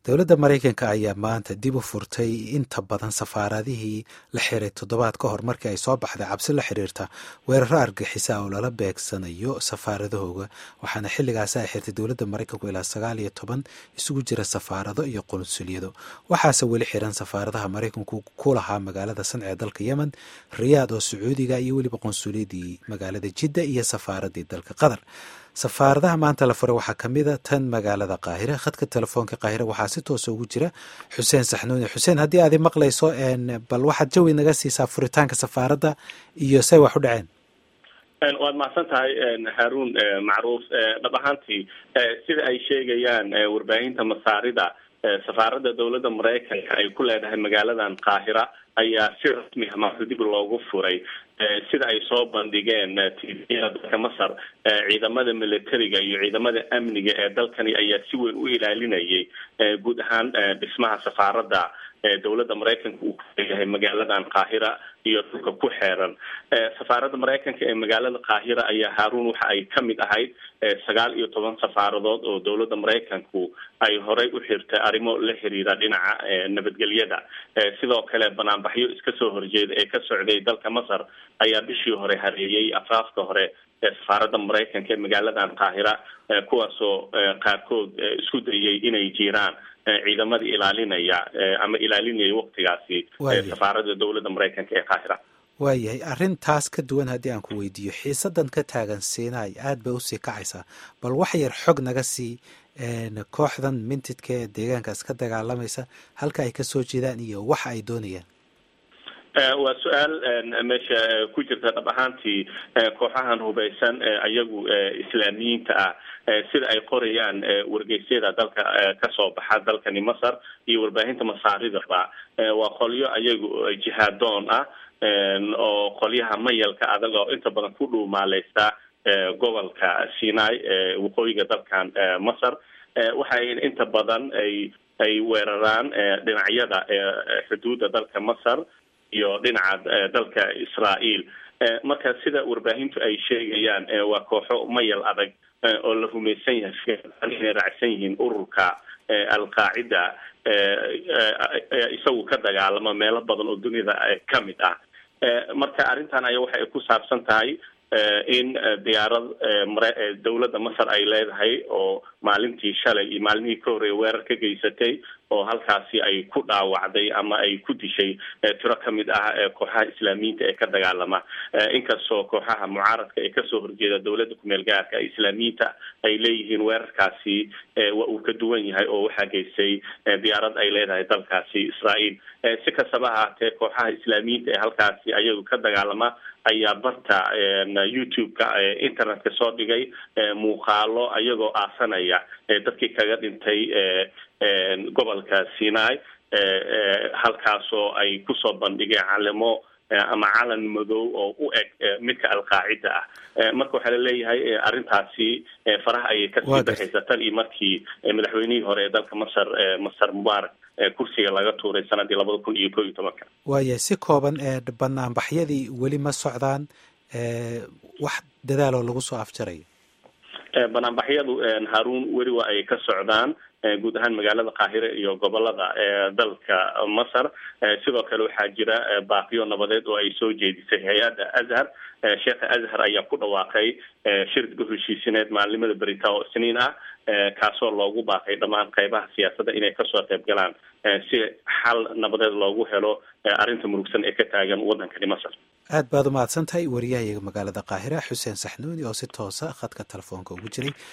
dowladda maraykanka ayaa maanta dib u furtay inta badan safaaradihii la xiray toddobaad ka hor markii ay soo baxday cabsi la xiriirta weeraro argixisa oo lala beegsanayo safaaradahooga waxaana xilligaasi ay xirtay dowladda maraykanku ilaa sagaal iyo toban isugu jira safaarado iyo qunsuliyado waxaase weli xiran safaaradaha maraykanku ku lahaa magaalada sanc ee dalka yemen riyaad oo sacuudiga iyo weliba qunsuliyadii magaalada jidda iyo safaaradii dalka qatar safaaradaha maanta la furay waxaa kamid a tan magaalada qaahire khadka telefoonka qaahire waxaa si toosa ugu jira xuseen saxnuuni xuseen haddii aad maqlayso bal waxaad jawi naga siisaa furitaanka safaaradda iyo say wax u dhaceen waad mahadsan tahay haruun macruuf dhab ahaantii sida ay sheegayaan warbaahinta masaarida safaaradda dowladda maraykanka ay ku leedahay magaaladan qaahira ayaa si rasmi ah maanta dib loogu furay sida ay soo bandhigeen tviyada dalka masar ciidamada militariga iyo ciidamada amniga ee dalkani ayaa si weyn u ilaalinayay guud ahaan dhismaha safaaradda dowladda maraykanka uu kuleeyahay magaaladan qaahira iyo dhulka ku xeeran safaaradda maraykanka ee magaalada qaahira ayaa haarun waxa ay kamid ahayd sagaal iyo toban safaaradood oo dowladda maraykanku ay horey u xirtay arrimo la xiriira dhinaca nabadgelyada sidoo kale banaanbaxyo iska soo horjeeda ee ka socday dalka masar ayaa bishii hore hareeyay afaafka hore ee safaaradda maraykanka ee magaaladan qaahira kuwaasoo qaarkood isku dayay inay jiraan ciidamadii ilaalinaya ama ilaalinaya waktigaasi safaaradda dowladda maraykanka ee qaahira waayahay arrintaas ka duwan haddii aan ku weydiiyo xiisadan ka taagan siinaay aada bay usii kacaysaa bal wax yar xog naga sii kooxdan mintidka ee deegaankaas ka dagaalamaysa halka ay kasoo jeedaan iyo waxa ay doonayaan waa su-aal meesha ku jirta dhab ahaantii kooxahan hubaysan ayagu islaamiyiinta ah sida ay qorayaan wargeysyada dalka kasoo baxa dalkani masar iyo warbaahinta masaaridaba waa qolyo ayagu jihaadoon ah oo qolyaha mayalka adag oo inta badan ku dhuumaaleysta gobolka sinai waqooyiga dalkan masar waxay inta badan ay ay weeraraan dhinacyada xuduudda dalka masar iyo dhinaca dalka israael marka sida warbaahintu ay sheegayaan waa kooxo mayal adag oo la rumaysan yahay inay raacsan yihiin ururka alqaacida isagu ka dagaalama meelo badan oo dunida kamid ah marka arrintan aya waxa ay ku saabsan tahay in diyaarad dowladda masar ay leedahay oo maalintii shalay iyo maalmihii ka horreeya weerar ka geysatay oo halkaasi ay ku dhaawacday ama ay ku dishay tiro kamid ah kooxaha islaamiyiinta ee ka dagaalama inkastoo kooxaha mucaaradka ee kasoo horjeeda dowladda kumeel gaarka ee islaamiyiinta ay leeyihiin weerarkaasi waa uu ka duwan yahay oo waxaa geystay diyaarad ay leedahay dalkaasi israael si kastaba ahaatee kooxaha islaamiyiinta ee halkaasi ayagu ka dagaalama ayaa barta youtube-ka internetka soo dhigay muuqaalo ayagoo aasanaya dadkii kaga dhintay gobolka sinai halkaasoo ay kusoo bandhigeen calimo ama calan madow oo u eg midka alqaacida ah marka waxaa laleeyahay arrintaasi faraha ayay kasii baxaysa tan iyo markii madaxweynihii hore ee dalka masar masar mubarak kursiga laga tuuray sanadii labada kun iyo ko iyo tobanka waaya si kooban banaanbaxyadii weli ma socdaan wax dadaaloo lagu soo afjarayo banaanbaxyadu haruun weli waa ay ka socdaan guud ahaan magaalada qaahire iyo gobolada dalka masar sidoo kale waxaa jira baaqiyo nabadeed oo ay soo jeedisay hay-adda azhar sheekha azhar ayaa ku dhawaaqay shirka heshiisineed maalimada berita oo isniin ah kaasoo loogu baaqay dhammaan qeybaha siyaasadda inay kasoo qayb galaan si xal nabadeed loogu helo arrinta murugsan ee ka taagan waddankani masar aad baad umahadsan tahay wariyahayaga magaalada qaahira xuseen saxnuuni oo si toosa khadka telefoonka ugu jiray